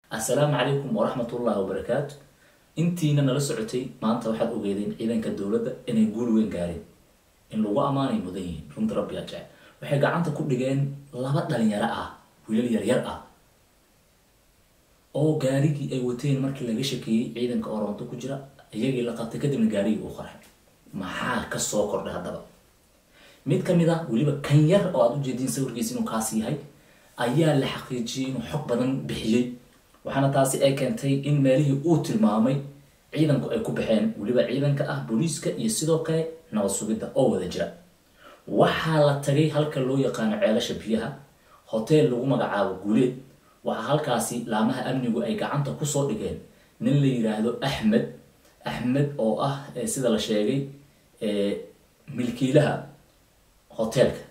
assalaamu calaykum waraxmatullahi wabarakaatu intiina nala socotay maanta waxaad ogeedeen ciidanka dowladda inay guul weyn gaareen in lagu ammaanay mudan yihiin runta rabbiyaa jecel waxay gacanta ku dhigeen laba dhalinyaro ah wiilal yaryar ah oo gaarigii ay wateen markii laga shakeeyey ciidanka oronto ku jira iyagii la qabtay kadibna gaarigii uu qarxay maxaa kasoo kordhay haddaba mid ka mid ah weliba kan yar oo aada u jeediin sawirkiisa inuu kaas yahay ayaa la xaqiijiyey inuu xog badan bixiyey waxaana taasi ay keentay in meelihii uu tilmaamay ciidanku ay ku baxeen weliba ciidanka ah booliiska iyo sidoo kale nabad sugidda oo wada jira waxaa la tagay halka loo yaqaano ceelasha biyaha hoteel lagu magacaabo guuleed waxaa halkaasi laamaha amnigu ay gacanta kusoo dhigeen nin la yiraahdo axmed axmed oo ah sida la sheegay milkiilaha hoteelka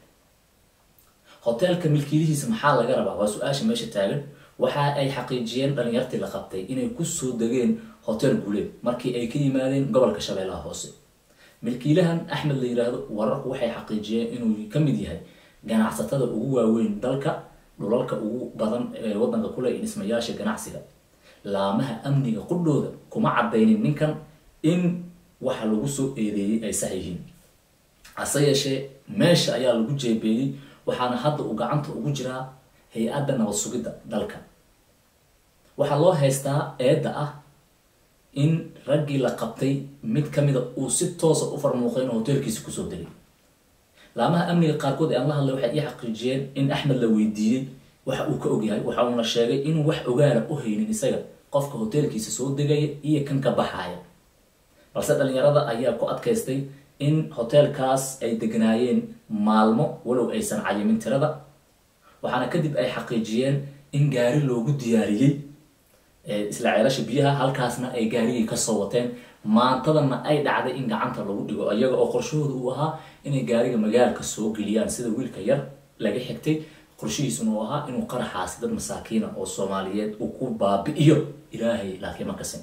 hoteelka milkiilihiisa maxaa laga rabaa waa su-aasha meesha taagan waxa ay xaqiijiyeen dhalinyartii la qabtay inay kusoo degeen hotel guuleed markii ay ka yimaadeen gobolka shabeellaha hoose milkiilahan axmed la yiraahdo wararku waxay xaqiijiyeen inuu ka mid yahay ganacsatada ugu waaweyn dalka dhulalka ugu badan ee wadanka kule iyo dhismayaasha ganacsiga laamaha amniga qudhooda kuma cadaynin ninkan in waxa lagu soo eedeeyey ay sax yihiin hase yeeshee meesha ayaa lagu jeebeeyey waxaana hadda uu gacanta ugu jiraa hay-adda nabad sugidda dalka waxaa loo haystaa eedda ah in raggii la qabtay mid kamida uu si toosa u farmuuqay inuu hoteelkiisa kusoo degay laamaha amniga qaarkood ee aan la hadlay waxay ii xaqiijiyeen in axmed la weydiiyey waxa uu ka ogyahay waxa uuna sheegay inuu wax ogaana u haynin isaga qofka hoteelkiisa soo degaya iyo kan ka baxaaya balse dhalinyarada ayaa ku adkaystay in hoteelkaas ay degnaayeen maalmo walow aysan cayimin tirada waxaana kadib ay xaqiijiyeen in gaari loogu diyaariyey isla ceelasha biyaha halkaasna ay gaarigii kasoo wateen maantadana ay dhacday in gacanta lagu dhigo iyaga oo qorshahooda uu ahaa inay gaariga magaalka soo geliyaan sida wiilka yar laga xigtay qorshihiisuna uu ahaa inuu qaraxaasi dad masaakiina oo soomaaliyeed uu ku baabi'iyo ilaahay laakiin ma kasin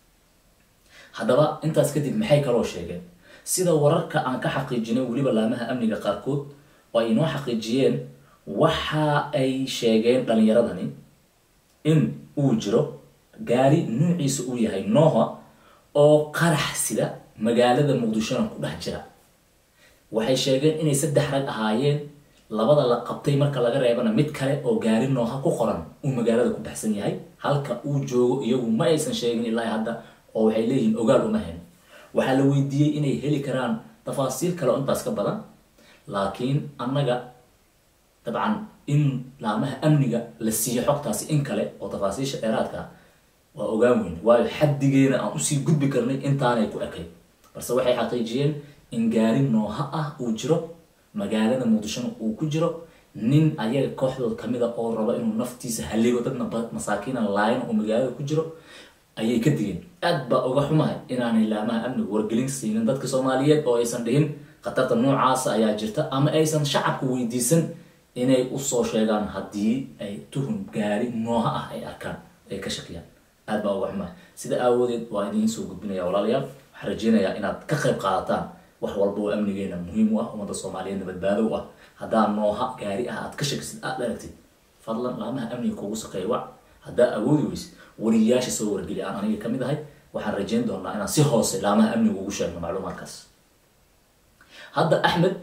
haddaba intaas kadib maxay kaloo sheegeen sida wararka aan ka xaqiijinay weliba laamaha amniga qaarkood oo ay inoo xaqiijiyeen waxa ay sheegeen dhalinyaradani in uu jiro gaari nuuciisa uu yahay nooha oo qarax sida magaalada muqdishona ku dhex jira waxay sheegeen inay saddex rag ahaayeen labada la qabtay marka laga reebana mid kale oo gaari nooha ku qoran uu magaalada ku baxsan yahay halka uu joogo iyagu ma aysan sheegin ilaa hadda oo waxay leeyihiin ogaal uma hayn waxaa la weydiiyey inay heli karaan tafaasiil kale oo intaas ka badan laakiin annaga dabcan in laamaha amniga la siiyo xogtaasi in kale oo tafaasiisha dheeraadka waa ogaan weyn waayo xaddigeena aan usii gudbi karnay intaanay ku ekayd balse waxay xaqiijiyeen in gaari nooha ah uu jiro magaalada muqdishona uu ku jiro nin ayaga kooxdood kamida oo raba inuu naftiisa halligo dadna masaakiina laayan oo magaalada ku jiro ayay ka digeen aad baa uga xumahay inaanay laamaha amniga wargelin siinin dadka soomaaliyeed oo aysan dhihin khatarta noocaasa ayaa jirta ama aysan shacabka weydiisan inay usoo sheegaan haddii ay tuhun gaari nooha ah ay arkaan ay ka shakiyaan aad baa uga xumahay sida aawadeed waa idiin soo gudbinaya walaalayaal waxaan rajeynayaa inaad ka qayb qaadataan wax walba oo amnigeena muhiim u ah ummadda soomaaliyeedna badbaado u ah haddaa nooha gaari ah aad ka shakisid aad aragtid fadlan laamaha amniga kugu saqeeya wac haddaa awoodi weysid wariyayaasha soo wargeli aan aniga kamid ahay waxaan rajeyn doonaa inaan si hoose laamaha amniga ugu sheegno macluumaadkaas hadda axmed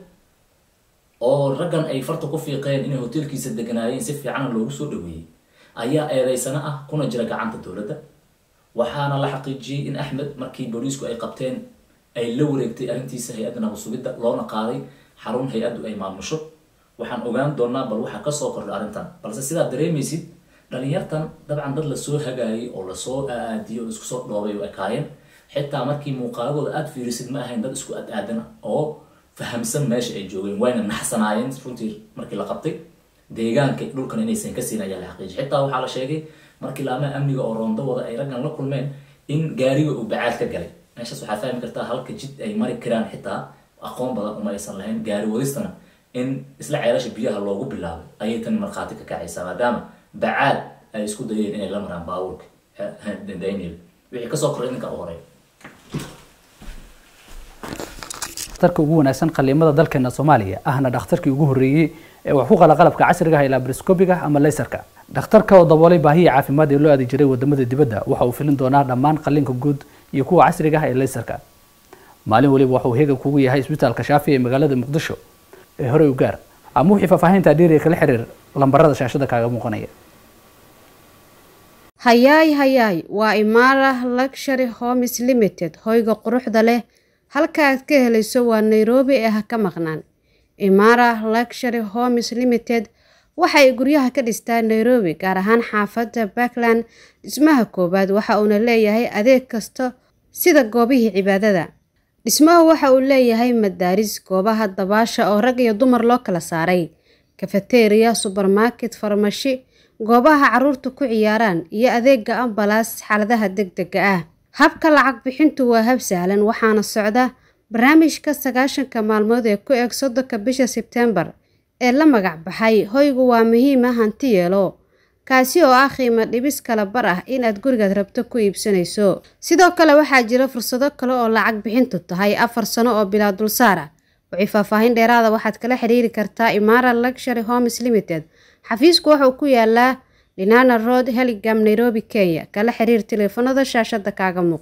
oo raggan ay farta ku fiiqeen inay hoteelkiisa deganaayeen si fiicana loogu soo dhaweeyey ayaa eedeysana ah kuna jira gacanta dowladda waxaana la xaqiijiyey in axmed markii booliisku ay qabteen ay la wareegtay arrintiisa hay-adda nabad sugidda loona qaaday xarun hay-addu ay maamusho waxaan ogaan doonaa bal waxaa kasoo kordha arrintan balse sidaad dareemaysid dhalinyartan dabcan dad lasoo hagaayay oo lasoo aadiyay oo isku soo dhoobay oo ekaayeen xitaa markii muuqaaladooda aada fiirisid ma ahayn dad isku ad-aadana oo fahamsan meesha ay joogeen wayna naxsanaayeen runtii markii la qabtay deegaanka dhulkan inaysan ka siin ayaa la xaqiijiyay xitaa waxaa la sheegay markii laamaha amniga oo roondawada ay raggan la kulmeen in gaariga uu bacaad ka galay meeshaas waxaa fahmi kartaa halka jid ay mari karaan xitaa aqoon badan uma aysan lahayn gaari wadistana in isla ceelasha biyaha loogu bilaabay ayay tan markhaati ka kacaysaa maadaama bacaad ay isku dayeen inay la maraan baabuurka daniel wixii kasoo koray idinka u horeeya dhakhtarka ugu wanaagsan qaliimada dalkeena soomaaliya ahna dhakhtarkii ugu horreeyey ee wax ku qala qalabka casriga ah ilaa briscobiga ama laysarka dhakhtarka oo daboolay baahihii caafimaad ee loo aadi jiray wadamada dibadda waxa uu filin doonaa dhammaan qalliinka guud iyo kuwa casriga ah ee leysarka maalin waliba waxa uu heegan kugu yahay isbitaalka shaafi ee magaalada muqdisho ee horey u gaar ama wixii faahfaahinta dheeriga kala xiriir lambarada shaashada kaaga muuqanaya hayaay hayaay waa imaara luxury homes limited hoyga quruxda leh halka aad ka helayso waa nairobi ee ha ka maqnaan imaara luxury homes limited waxay guryaha ka dhistaa nairobi gaar ahaan xaafadda backland dhismaha koowaad waxa uuna leeyahay adeeg kasta sida goobihii cibaadada dhismahu waxa uu leeyahay madaaris goobaha dabaasha oo rag iyo dumar loo kala saaray kafeteriya subermarket farmashi goobaha caruurta ku ciyaaraan iyo adeega ambalaas xaaladaha degdega ah habka lacag bixintu waa hab sahlan waxaana socda barnaamijka sagaashanka maalmood ee ku eg soddonka bisha sebtembar ee la magac baxay hoygu waa muhiima hanti yeelo kaasi oo ah qiimo dhibis kala bar ah inaad gurigaad rabto ku iibsanayso sidoo kale waxaa jira fursado kale oo lacag bixintu tahay afar sano oo bilaa dulsaar ah wixii faahfaahin dheeraada waxaad kala xiriiri kartaa imaara luxury homes limited xafiisku wuxuu ku yaalaa linana road heligam nairobi kenya kala xiriir taleefanada shaashada kaaga muuq